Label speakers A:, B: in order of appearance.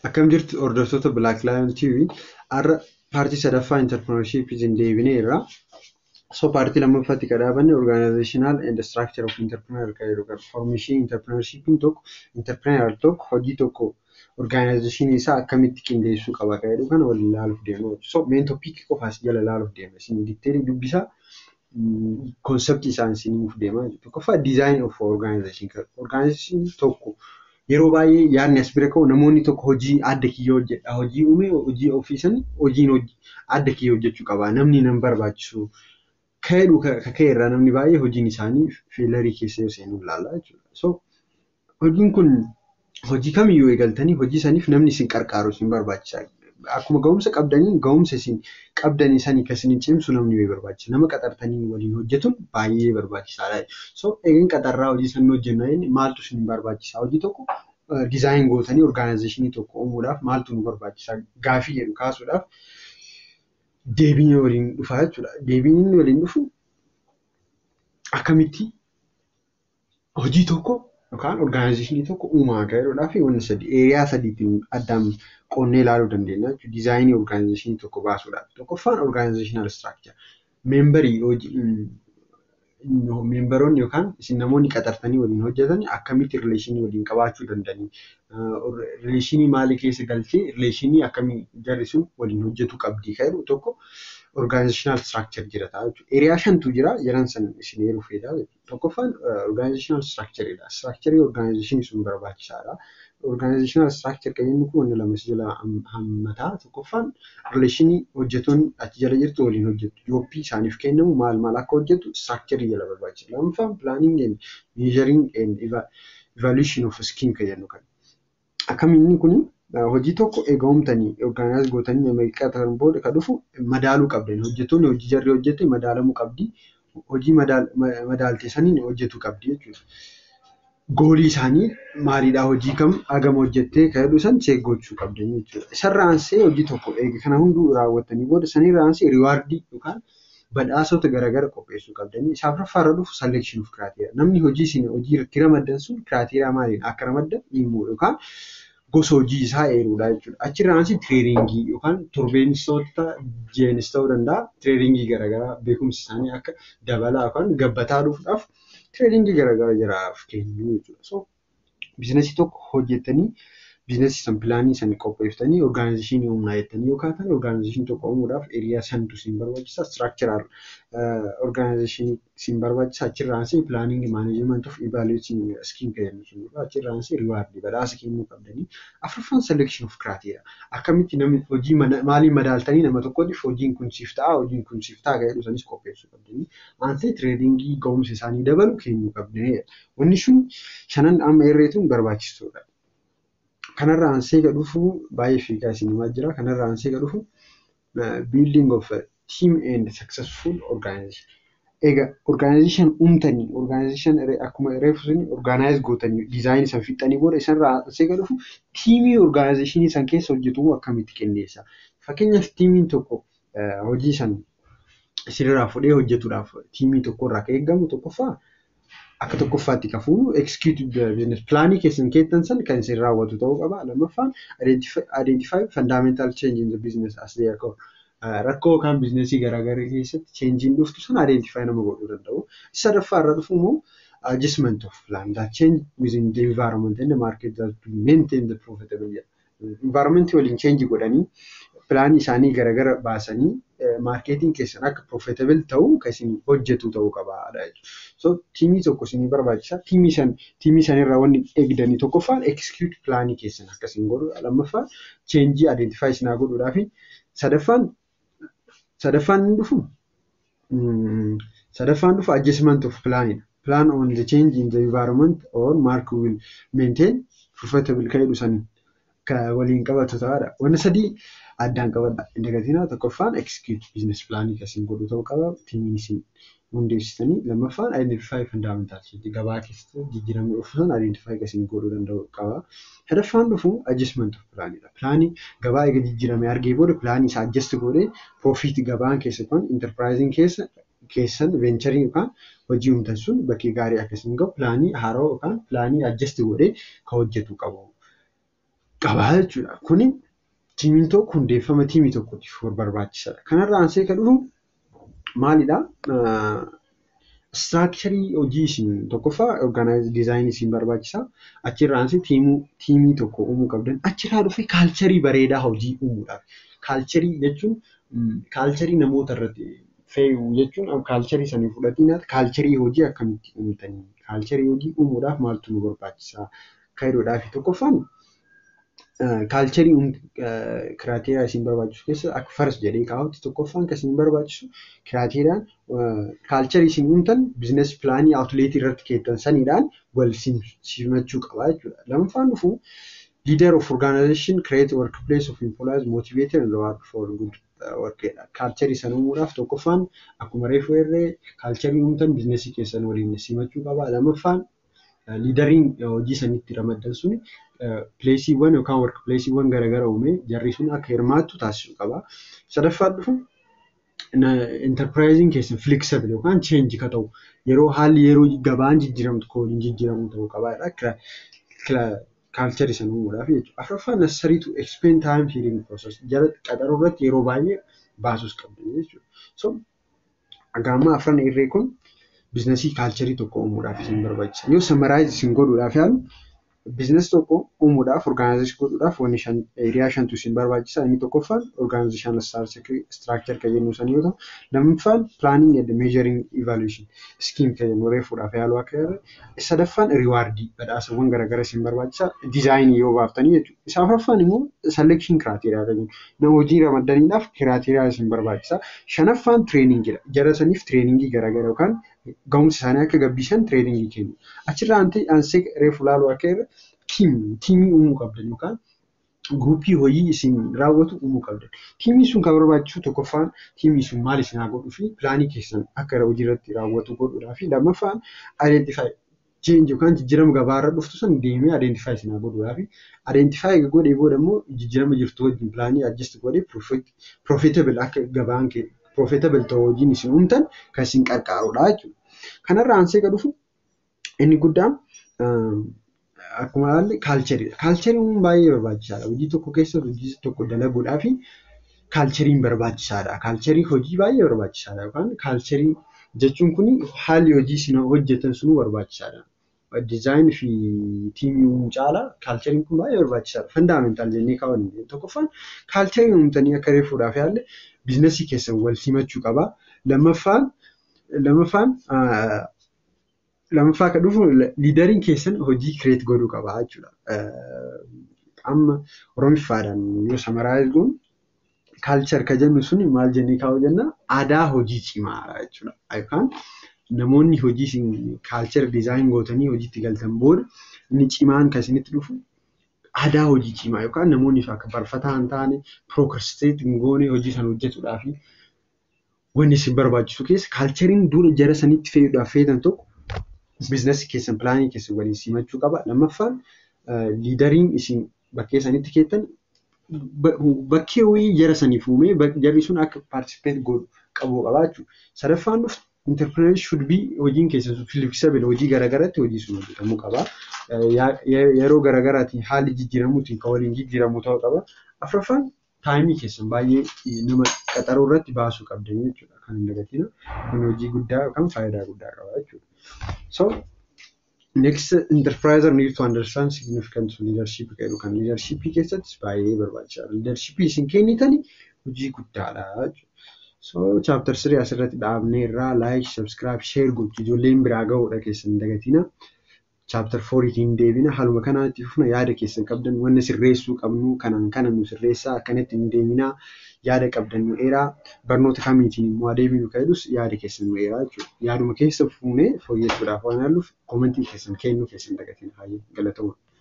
A: Akkam jirtu hordoftoota Black Lion TV har'a paartii sadaffaa Entrepreneurshippiitiin deebineerra. So paartii lammaffaatti kan dhaabanne Organizational and Structure of Entrepreneur kan jedhu kan foormeeshinii Entrepreneurshippiin tokko Entrepreneur tokko hojii tokko Organizationii isaa akkamitti qindeessuu qaba kan jedhu kana waliin ilaaluuf deemna. So meen topiikii qofaas jala ilaaluuf deemna. Isin diiteelii dubbisaa konseptii isaan isiniif deemaa jiru. Tokkoffaa design of organization. Organization tokko yeroo baay'ee yaadni as bira ka'u namoonni tokko hojii adda kiyyoo hojjedha. Hojii uumee hojii ofiisan hojiin adda kiyyoo hojjechuu qaba. Namni nan barbaachisu. Ka'edhu ka'e irraa namni baay'ee hojiin isaanii feelarii keessa yoo seenu ilaalla jechuudha. So hojiin kun hojii kamiyyuu eegaltanii hojii saniif namni isin qarqaaru isin barbaachisa. Akkuma ga'umsa qabdanii ga'umsa isin qabdanii sanii kan isin cimsu namni wayii barbaachisa. Nama qaxartanii waliin hojjetuun baay'ee barbaachisaadha. So eegin qaxarraa hojii san hojjenna inni maaltu isin barbaachisa? Hojii tokko dizaayin gootanii orgaanayizeeshinii tokko uumuudhaaf maaltu nu barbaachisa? Gaafii jedhu kaasuudhaaf deebiin waliin dhufaa jechuudha. Deebiin inni waliin dhufu akkamitti hojii tokko yookaan orgaanayizeeshinii tokko uumaa kan jedhudhaa fi wanti sadi eeriyaa sadiitiin addaan qonnee ilaaluu dandeenya jechuudha. Dizaayinii orgaanayizeeshinii tokko baasuudhaaf. Tokkoffaan orgaanayizeeshinaal istiraakchar. Meembarii meembaroonni yookaan isin namoonni qaxartanii waliin hojjetan akkamitti rileeshinii waliin qabaachuu danda'anii rileeshinii maalii keessa galchee rileeshinii akkamii jarri sun waliin hojjetuu qabdii kan jedhu tokko orgaanayizeeshinaal istiraakchar jira ta'a jechuudha. Eeriyaa shantu jira jedhan san isin eeruu feedaa jechuudha. Tokkoffaan orgaanayizeeshinaal istiraakcharidha. Istiraakcharii orgaanayizeeshinii sun barbaachisaadha. Organizational structure kan jennu kun wanti lama jala hammataa tokkoffaan rileeshinii hojjetoonni achi jala jirtu waliin hojjetu. Jooppii isaaniif kennamu maal maal akka hojjetu structure jala barbaachisa. Lammaffaan planning and measuring and evaluation of scheme kan jennu kan. Akkamiin kun hojii tokko eega uumtanii organize gootanii nama qaxaran booda kan dhufu madaaluu qabdan. Hojjetoonni hojii jarri hojjete madaalamuu qabdi. Hojii madaaltee saniin hojjetuu qabdi jechuudha. goolii isaanii maalidhaa hojii kam hagam hojjettee kan jedhu san seek gochuu qabdan jechuudha. Isarraa ansee hojii tokko eega kana hunduu raawwattanii booda sanirraa ansee riwaardii yookaan badhaasota garaagara qopheessuu qabdanii isaaf raffaarra dhufu selection of criteria. Namni hojii isin hojii irratti ramaddan sun criteria maaliin akka ramaddan himuu yookaan gosa hojii isaa eeruudha jechuudha. Achirraa ansee tireeringii yookaan torbeensoota jeenis ta'uu danda'a tireeringii garaagaraa beekumsi isaanii akka dabalaa yookaan gabbataa dhufuudhaaf tireedingii garaagaraa jiraaf kennu jechuudha. So biizinasii tokko hojjettanii biizinasii san pilaanii san qopheeffatanii orgaanayizeeshinii humnaa jettanii yoo kaatan orgaanayizeeshinii tokko uumuudhaaf eeriyaa santu siin barbaachisa. Istiraakcharaal orgaanayizeeshinii siin barbaachisa. Achirraa ansee pilaaniingi maaneejimenti of ivaluweetiin skiim kan jennu sun achirraa ansee riwaardii badhaasa kennuu qabdanii. Afuraffaan selection of criteria. Akkamitti namni hojii maaliin madaaltanii nama tokkootiif hojiin kun siif ta'a hojiin kun siif ta'a kan jedhu sanis qopheessuu qabdanii. Ansee tireedingii ga'umsa isaanii dabalu kennuu qabdanii. Wanni sun shanan amma irreetuun barbaachistuudha. Kanarraa ansee ga dhufu baay'ee fiigaa isinimaa jira. Kanarraa ansee ga dhufu building of a team and successful organization. Egaa organization uumtanii organization akkuma reefu sun organize gootanii diizaayinii san fixanii booda isarraa ansee ga dhufu tiimii organizationii san keessa hojjetu akkamitti qindeessa. Fakkeenyaaf tiimiin tokko hojii san isinirraa fudhee hojjetuudhaaf tiimii tokkorraa kan eegamu tokkoffaa akka tokkoffaatti kan fuunu executive business plaanii keessan keettan san kan isin raawwatu ta'uu qaba. Lammaffaan identify fundamental change in the business as they occur. Rakkoo yookaan biizinasii garaagaraa keessatti cheenjiin dhuftu sana identify nama godhuu danda'u. Sadaffaa irra dhufu immoo adjustment of plan that change within the environment and the market that to maintain the profitability. Environment waliin change godhanii pilaanii isaanii garaagara baasanii maarkeetiin keessan akka profitable ta'u kan isin hojjetu ta'uu qabaadha jechuudha. So tiimii tokko isinii barbaachisa. Tiimii san tiimii sanirraa wanni eegdanii tokkoffaan execute pilaanii keessan akka isin godhudha. Lammaffaan cheenjii identify isinaa godhuudhaa fi sadaffaan sadaffaan inni dhufu sadaffaan dhufu adjustment of planidha. Plan on the change in the environment or market will maintain profitable kan jedhu san waliin qabatu ta'aadha. Wanni sadii addaan qabadha. Indagatinaa tokkoffaan execute business plaanii kan isin godhu ta'uu qaba. Tiimiin isin hundeessitanii lammaffaan identify fundamental change gabaa keessatti jijjiiramni dhufu san identify kan isin godhuu danda'u qaba. Sadaffaan dhufu adjustment of plaanidha. Pilaanii gabaa eega jijjiiramee argee booda pilaanii isaa adjust godhee profit gabaan keessa yookaan enterprising keessa keessan veencharii yookaan hojii uumtan sun bakkee gaarii akkasiin gahu pilaanii haaroo yookaan pilaanii adjust godhee kan hojjetu qabu. qabaa jechuudha. Kuni tiimiin tokko hundeeffama tiimii tokkootiif barbaachisaadha. Kanarraa ansee kan dhufu maalidhaa? Istiraakcharii hojii isin tokkoffaa orgaanaayizii diizaayinii isin barbaachisaa. Achirraa ansee tiimii tokko uumuu qabdan. Achirraa dhufee kaalcharii bareedaa hojii uumuudhaaf. Kaalcharii jechuun kaalcharii namoota irratti fe'u jechuun kaalcharii sanii fudhatiin kaalcharii hojii akkamitti uumtanii kaalcharii hojii uumuudhaaf maaltu nu barbaachisaa? Kaayiroodhaa fi tokkoffaan kaalcharii kiraateeriyaa isin barbaachisu keessa akka faras jedhee kaa'utti tokkoffaan kan isin barbaachisu kiraateeriyaan kaalcharii isin uumtan biizines pilaanii awutuleetii irratti keettan saniidhaan wal simachuu qaba jechuudha. Lammaffaan dhufu leader of organization create workplace of employees motivated and reward for good work kaalcharii sana uumuudhaaf tokkoffaan akkuma reefu irree kaalcharii uumtan biizinesii keessan waliin simachuu qaba. Lammaffaan liidariin hojii sanitti ramaddan suni pileesiiwwan yookaan work pileesiiwwan garaagaraa uumee jarri sun akka hirmaattu taasisuu qaba. Sadaffaan dhufu intarpiraayiziin keessan filiksabili yookaan cheenji ka ta'u yeroo haalli yeroo gabaan jijjiiramtu kooliin jijjiiramu ta'uu qabaadha. Kaalcharii sana uumuudhaaf jechuudha. Afuraffaan necessary to explain time healing process jara qaxaruu irratti yeroo baay'ee baasuus qabdu jechuudha. So gaamma afran irree kun biizinasii kaalcharii tokko uumuudhaaf isin barbaachisa. Yoo samaraayiz isin godhuudhaaf yaalu biizinasii tokko uumuudhaaf orgaanaayizii godhuudhaaf wanni shan eeriyaa shantu isin barbaachisa. Inni tokkoffaan orgaanaayizeshaan istiraakchar kan jennu san yoo ta'u, lammaffaan pilaaniing and meejaring ivaluweeshin iskiim kan jennu reefuudhaaf yaaluu akka jirre. Sadaffaan riwaardii badhaasawwan garaagaraa isin barbaachisa. Diizaayinii yoo baaftanii jechuudha. Isa afuraffaan immoo selekshin kiraateeriyaa kan jennu. Nama hojii ramaddaniidhaaf kiraateeriyaa isin barbaachisa. Shanaffaan tireeningiidha. Jara saniif tireeningii garaagaraa yookaan ga'umsa isaanii akka gabbisan tireeningii kennu. Achirraa ansee reefu laaluu akka irra tiimii uumuu qabdan yookaan guruupii hojii isin raawwatu uumuu qabdan. Tiimii sun kan barbaachisu tokkoffaan tiimii sun maal isin haa godhuu fi pilaanii keessan akka hojii irratti raawwatu godhuudhaa fi lammaffaan ayidentifaayi cheenji yookaan jijjiirama gabaarra dhuftu sun deemee ayidentifaayi isin haa godhuudhaa fi ayidentifaayi godhee booda immoo jijjiirama jirtu wajjin pilaanii ajjist godhee pirofeetabil akka gabaan pirofeetabil ta'u hojiin isin uumtan kan isin qarqaarudha jechuudha. Kanarraa ansee kan dhufu inni guddaan akkuma ilaalle kaalchariidha. Kaalchariin baay'ee barbaachisaadha. Hojii tokko keessatti hojii tokko dalaguudhaa fi kaalchariin barbaachisaadha. Kaalcharii hojii baay'ee barbaachisaadha yookaan kaalcharii jechuun kun haalli hojii isin hojjetan sunuu barbaachisaadha. Diizaayinii fi tiimii uumuu caalaa kaalchariin kun baay'ee barbaachisaadha. Fandaamentaal jennee kaa'uu dandeenya. Tokkoffaan kaalcharii uumtanii akka reefuudhaaf yaalle biizinasii keessan wal simachuu qaba. Lammaffaan lammaffaan lammaffaa kan dhufu liidariin keessan hojii kireet godhuu qaba jechuudha. Amma Oromiffaadhaan yoo samaraayiz goonu kaalchar kan jennu sun maal jennee kaa'uu jenna aadaa hojii cimaadha jechuudha. Yookaan namoonni hojii isin kaalchar diizaayin gootanii hojiitti galtan booda inni cimaan kan isinitti dhufu aadaa hojii cimaa yookaan namoonni akka barfataa hin taane pirookarsteet hin goone hojii sana hojjetuudhaa fi wanni isin barbaachisu keessa kaalchariin dura jara sanitti fe'uudhaaf feetan tokko biizinasii keessan pilaanii keessan waliin simachuu qaba. Lammaffaan liidariin isin bakkee sanitti keettan bakkee wayii jara saniif uumee jarri sun akka paartisipeet godhu qabu qaba jechuudha. Sadaffaan dhufu interpreneer should be hojiin keessan sun filiksabel hojii garaagaraatti hojii sun hojjetamuu qaba. Yeroo garaagaraatiin haalli jijjiiramuutiin kan waliin jijjiiramu ta'uu qaba. Afuraffaan taayimii keessan baay'ee nama qaxaruu irratti baasuu qabdan jechuudha. Kan hin dagatina. Kun hojii guddaa yookaan faayidaa guddaa qaba jechuudha. So next enterpriser need to understand significant leadership jedhu kan leadership keessattis baay'ee barbaachisaadha. Leadership isin kennitani hojii guddaadha jechuudha. So chapter 3 asirratti dhaabnee irraa like, subscribe, share gochuu ijoolleen biraa ga'uudha keessan hin dagatina. Chapter 4tiin deebina haaluma kanaatti fufna yaada keessan qabdan wanna sirreessuu qabnu kanaan kana nu sirreessaa akkanatti hin deeminaa yaada qabdan nu eeraa barnoota kamiitiin immoo adeeminu ka'edhus yaada keessan nu eeraa jechuudha. Yaaduma keessa fuunee fooyyessuudhaaf waan yaalluuf koomentii keessan kennuu keessan dagatina baay'ee galatoomaa.